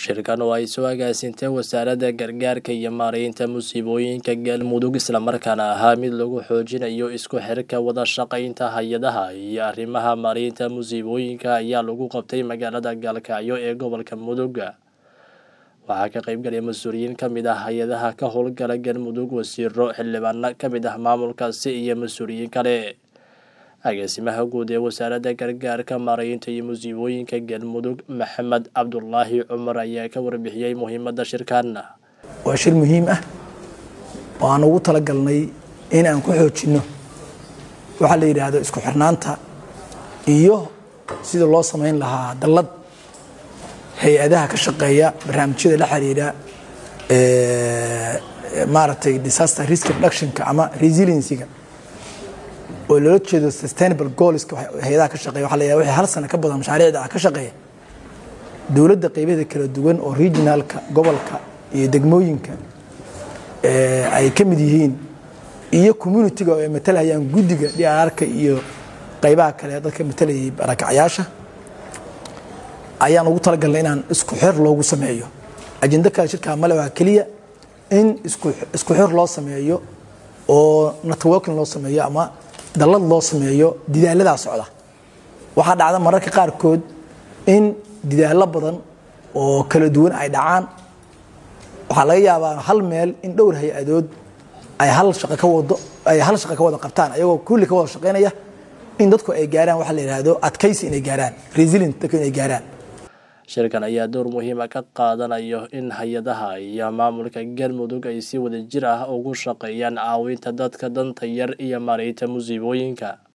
shirkan oo ay soo agaasintay wasaaradda gargaarka iyo maareynta musiibooyinka galmudug islamarkaana ahaa mid lagu xoojinayo isku xirka wada shaqaynta hay-adaha iyo arrimaha maareynta musiibooyinka ayaa lagu qabtay magaalada gaalkacyo ee gobolka mudug waxaa ka qaybgalay mas-uuliyiin ka mid ah hay-adaha ka howlgala galmudug wasiiro xildhibaano ka mid ah maamulkaasi iyo mas-uuliyiin kale agaasimaha guud ee wasaaradda gargaarka maareynta iyo musiibooyinka galmudug maxamed cabdulaahi cumar ayaa ka warbixiyey muhiimadda shirkan waa shir muhiim ah oo aan ugu talagalnay in aan ku xoojinno waxaa la yidhaahdo isku xirnaanta iyo sida loo samayn lahaa dallad hay-adaha ka shaqeeya barnaamijyada la xiriira maaragtay disaster risk reductionka ama resiliencyga oo loola jeedo sustainable goalska hay-adaha ka shaqeya waxa la yidhahda wixii hal sano ka badan mashaariicda ah ka shaqeeya dowladda qaybaheeda kala duwan oo regionalka gobolka iyo degmooyinka ay ka mid yihiin iyo communitiga oo ay matalhayaan guddiga dhiararka iyo qaybaha kale dadka matalayay barakacyaasha ayaan ugu talagalnay inaan isku xir loogu sameeyo ajendo kale shirkaa male waa keliya in isku xir loo sameeyo oo networking loo sameeyo ama dallad loo sameeyo didaaladaa socda waxaa dhacda mararka qaarkood in didaallo badan oo kala duwan ay dhacaan waxaa laga yaabaa hal meel in dhowr hay-adood ay hal shaqo ka wado ay hal shaqo ka wada qabtaan ayagoo kulli ka wada shaqaynaya in dadku ay gaaraan waxa la yidhaahdo adkaysi inay gaaraan resilient dadku inay gaaraan shirkan ayaa door muhiima ka qaadanayo in hay-adaha iyo maamulka galmudug ay si wada jir ah ugu shaqeeyaan caawinta dadka danta yar iyo maareynta musiibooyinka